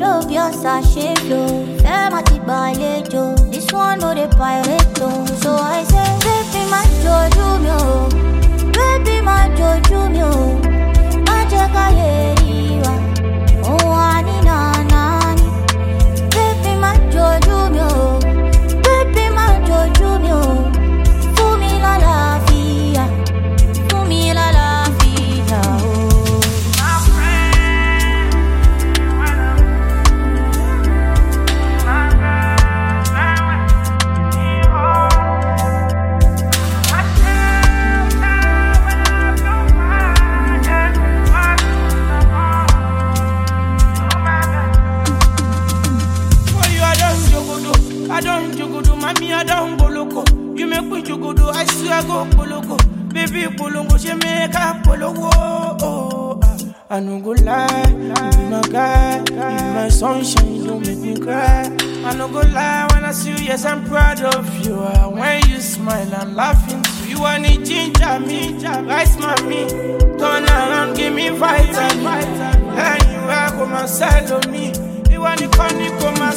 flow bí ọ̀sà ṣe flow. Fẹ́ máa ti gbàlejò. This one no dey pirate o. So I say, baby má jojú mi o. Baby má jojú mi o. Má jẹ́ ká lè rí wa. Òun wà ní nànà ni. Baby má jojú mi o. Baby má jojú mi o. Fún mi lálàáfíà. Fún mi lálàáfíà o. For you, I don't jogodo, I don't jogodo, mommy, I don't boloko. You make me jogodo, I swear go boloko. Baby, bolongo, she make a pologo. Oh, ah. I no go lie, you be my guy, you be my sunshine, you don't make me cry. I no go lie when I see you, yes, I'm proud of you. Ah, When you smile, I'm laughing too. You want to ginger me, rice mommy, turn around, give me vitamin. And you are come and sell on me. You want to come, you come and